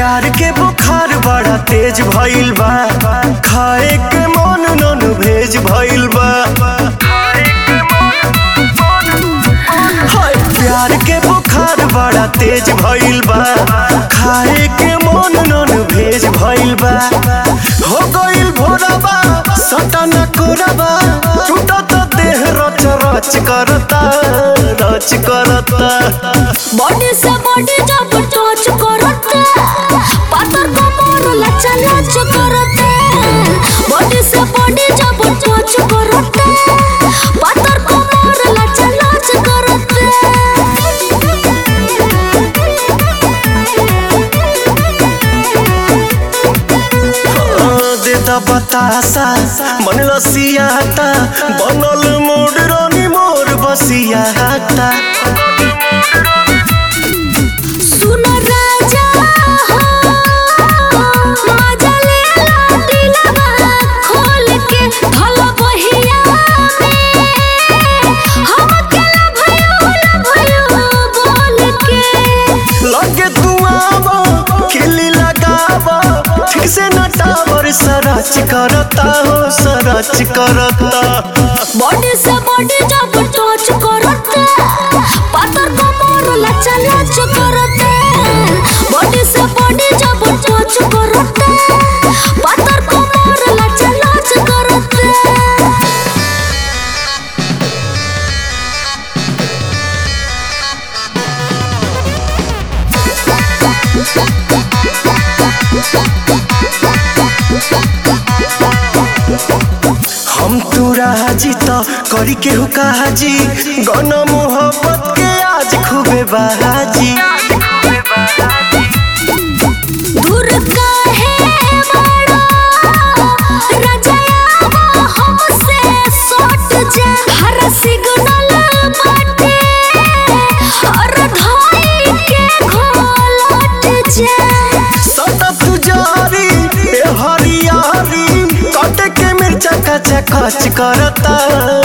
प्यार के बुखार बड़ा तेज भइल बा खाए के मन नन भेज भइल बा हाय प्यार के बुखार बड़ा तेज भइल बा खाए के मन नन भेज भइल बा हो गइल भोरबा सटन कोरबा टूटत देह रच रच करता रच करता बॉडी से बॉडी जब टच करते पातर कमर लचा लच करते बॉडी से बॉडी जब टच करते पातर कमर लचा लच करते देता बतासा मन लसियाता बनल मोड रानी मोर बसियाता सुन राजा हो मजा ले ला दिलवा खोल के भल बहिया में हम अकेला भयो ला भयो बोल के लगे तू आवा खिली लगावा ठीक से न टावर सरच करता हो सरच करता बॉडी से बॉडी जब टच करते पातर कमर लचा लच करते बॉडी से बॉडी जब टच करते पातर कमर लचा लच करते हम तू राजी तो करी के हुकाजी गन मोहब्बत के आज खूबे बाजी दूर काहे बड़ा रजाया हमसे सट जा हर सिग्नल बाटे और धाई के घोलट जा सतत जारी ए हरियारी कट के मिर्चा कच कच करता